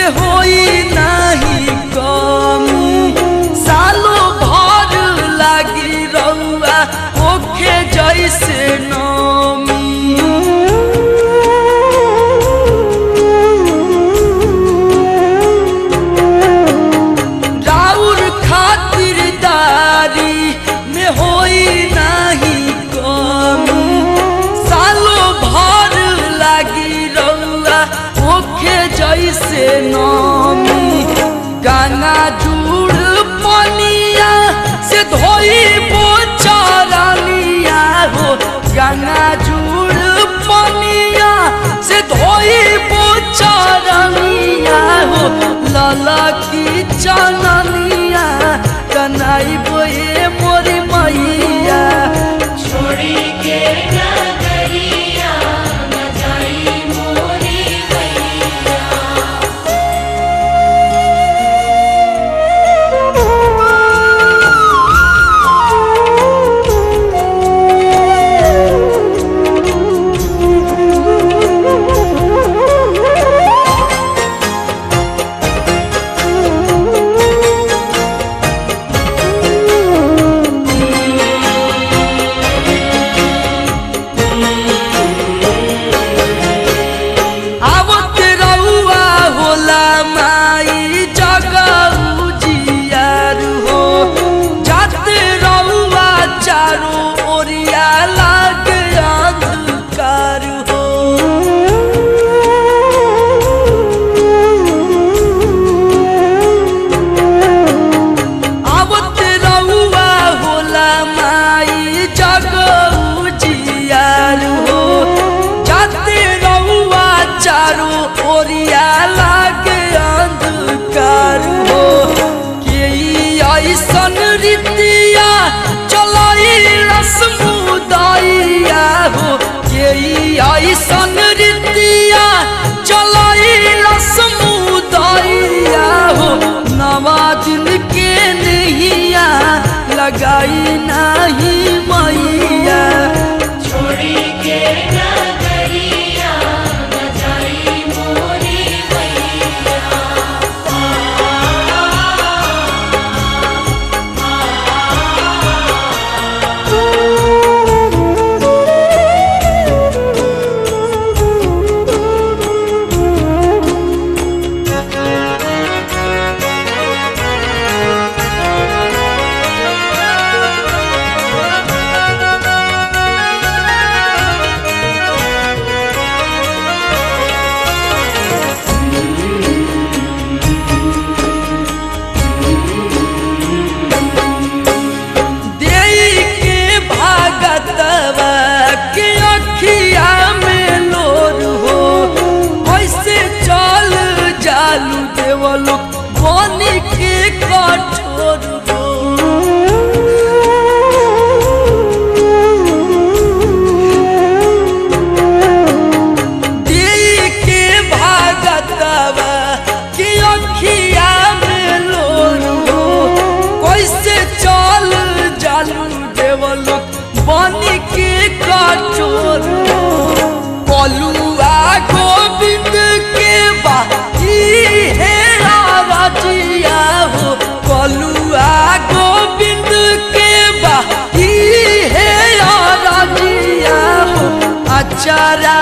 में होई नाही कमी सालो भर लागी रउआ ओखे जैसे नमी राउर खातिरदारी में होई नाही कमी सालो भर लागी रउआ ओखे जैसे नमी गाना जुड़ पनिया से धोई बोचरनिया हो गाना जुड़ पनिया से धोई बोचरनिया हो लाला की चननिया कनाई बोए मोरी मैया छोड़ी के नगरिया न जाई मोरी गैया आवत रउआ होला माई जगऊ जियार हो जात रउआ चारो ओरिया लाग अंधकार हो आवत रउआ होला माई जगऊ जियार हो जाते रउआ चारो ओरिया लागे अंधकार हो के ई ऐसन रीतिया चलाई रसमुदाइया हो के ई ऐसन रीतिया चलाई रसमुदाइया हो नवा दिन के नहिया लगाई नाही मैया छोड़ी के नगरिया न जाई मोरी गैया देई के भागतवा के अखिया में लोर हो ऐसे चल जालू देवलो बनी के कठोर हो देई के भागतवा के अखिया में लोर हो कैसे चल जालू देवलो बनी के कठोर कलुआ गोविंद के बा ई हे राजिया हो कलुआ गोविंद के बा ई हे राजिया हो अचारा